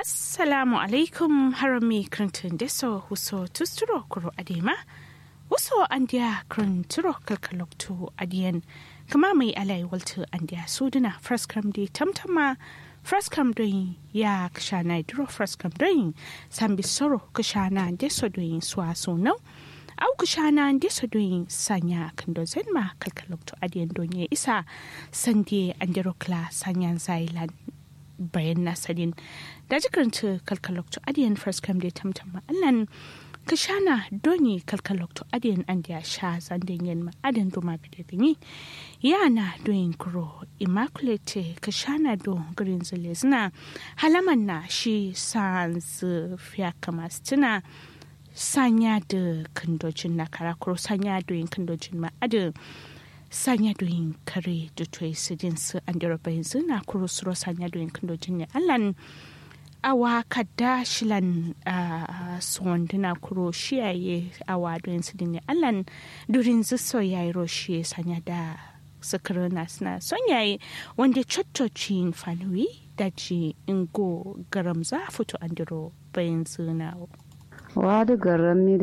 assalamu alaikum harami krantun deso huso tusturo kuro adema huso andiya kranturo kalkalokto adiyan kama mai alai waltu andiya suduna fraskam di tamtama fraskam doyin ya kashana duro fraskam doyin sambi soro kashana deso doyin suwa sunau au kashana deso doyin sanya kando zenma kalkalokto adiyan donye isa sandie andiro kla sanyan zailan bayan nasarin da jikaranta kalkalokto adiyan first come da tamtam ma'allan ka shana doni kalkalokto adiyan an da sha zandin yin ma'adan doma bidagini yana doyin kuro immaculate ka shana do green zina halaman na shi sans fiya kama stina sanya da kandojin na karakuro sanya doyin kandojin ma'adan sanya doyin kare da toyi sidin su an dira bayan zina kuro suro sanya doyin kandojin ne allan awa kadda shilan suwanduna kuro shiyaye awa doyin sidin ne allan durin ziso yayi roshi sanya da sakirina suna son yayi wanda cottocin fanuwi da ji ingo garam za fito an diro bayan zina wadu garam mi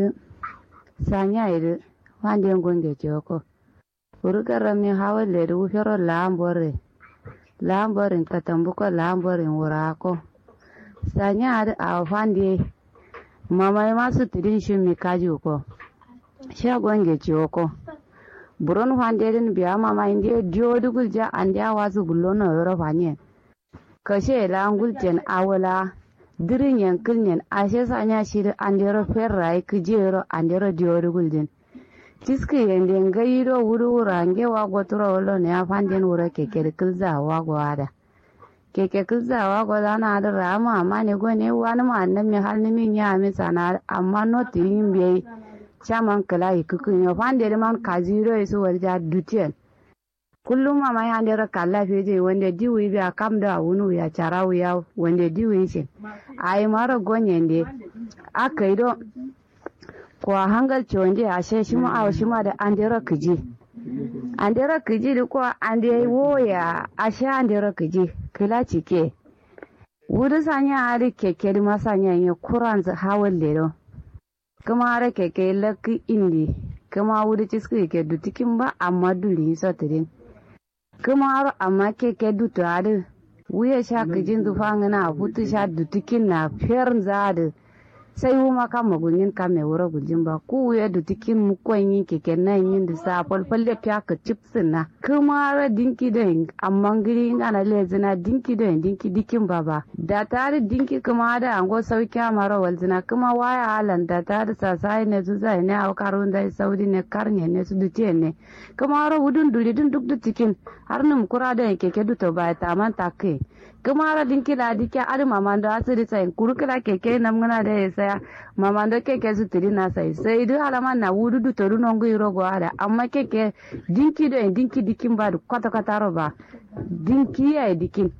sanya yi wanda yin gunge ko urugarami hawalleri wufero laambore laamborin katambuko laamborin wurako sanyari awo fandi mamai masu tidin shimmi kaji ko shagonge ciwoko buron fanderin biya mama indi diodugul ja andi awasu gullono yoro fanyen kashe langul jen awola dirin yankin yen ashe sanya shiri andero ferrai kijero andero diodugul jen tiski yende ngayiro wuru wurange wago turo wolo ne afanden wura keke kilza wago ada keke kilza wago dana ada rama amma ne go ne wani ma annan mi hal ni min ya mi sana amma no tirin be chaman kala ikukun yo fande man kaziro isu warja dutien kullum mama ya ndera kala feje wanda diwi bi akam da wunu ya charawu ya wanda diwi ce ai mara gonyende akaido ko hangal chonde ashe shima aw shima da andera kiji andera kiji da ko ande woya ashe andera kiji kila cike wudu sanya ari keke di masanya ye kuran za hawal lero kuma ara keke laki indi kuma wudu ciski ke dutikin ba amma duli sotirin kuma aro amma keke dutu adi wuya sha kijin dufangina hutu sha dutikin na fiyar zadi sai wuma kama gunyin kame wura gujin ba ku ya da tikin mukon yin keke nan yin da sa falfalle fiya ka chipsin na kuma ra dinki da amma giri ana lezina dinki da dinki dikin baba da tare dinki kuma da ango sauki mara walzina kuma waya halan da tare sasai ne su zai ne au karun da saudi ne karne ne su dutiye ne kuma ra wudun duli dun duk da tikin har num kura da keke duto ba ta man takke kuma ra dinki la dike adi mamando asiri sai kurukila keke namgana da ya saya mamando keke su tiri na sai sai du halama na wudu du toru nongu irogo ada amma keke dinki do dinki dikin ba du kwata kwata roba dinki ya dikin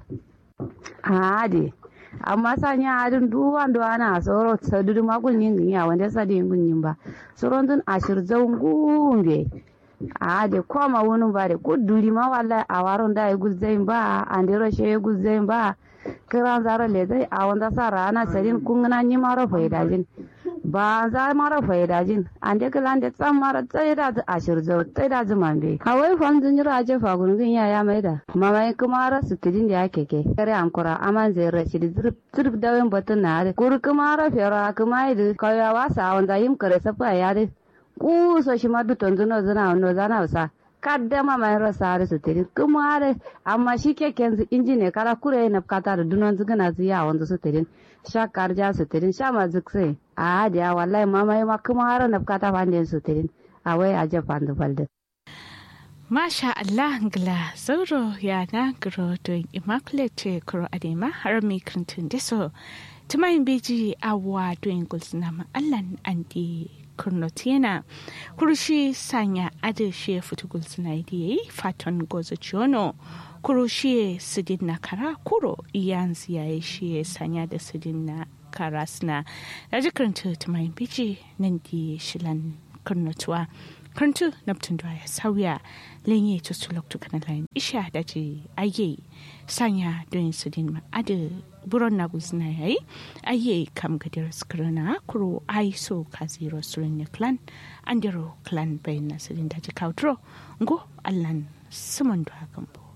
ade amma sanya adin duwan do ana soro sadudu magul yin ya wanda sadi yin yin ba soron dun ashir zawngumbe ade koma wonu bare ko duri ma wallahi a waron da gul zain ba andero she gul zain ba kiran zara le zai a wanda sa rana sarin kungana ni maro faidajin ba za mara faidajin ande kilan da tsan mara tsaye da ashir zo tsaye da zuman be kawai fam zin jira je fa gungun ya ya maida mama kuma ra su tidin da yake ke kare ankura aman zai rashi da zirp zirp dawin batun na da kur kuma ra fera kuma idu kawai wasa wanda yim kare safa ya da kuso shi ma duton zuno zuna no zana wasa kaddama mai rasa da su tiri kuma da amma shi keken su inji ne kara kure na kata da dunon zugana su ya wanda su tirin sha karja su tirin sha ma zukse a hadiya wallahi mama ma kuma har na kata fandin su tirin a wai a japan da falda Masha Allah ngla zauro ya na gro don immaculate kuro adema har mi krintun deso tumayin beji awa don gulsuna ma Allah andi kurnotiena kurushi sanya adeshe futugul sinaidi faton gozo chiono kurushi sidin na kara kuro iyanzi ya shi sanya da sidin na karasna da jikaranta tumayin biji nan di shilan kurnotuwa kantu naptun da ya sauya lenye to su loktu kana lain isha da ji aye sanya don su din ma ade buron na guzna yayi aye kam gadir skrana kuro ai so kaziro surin clan andero clan bayin na sidin da ji kautro ngo allan suman da hakan bo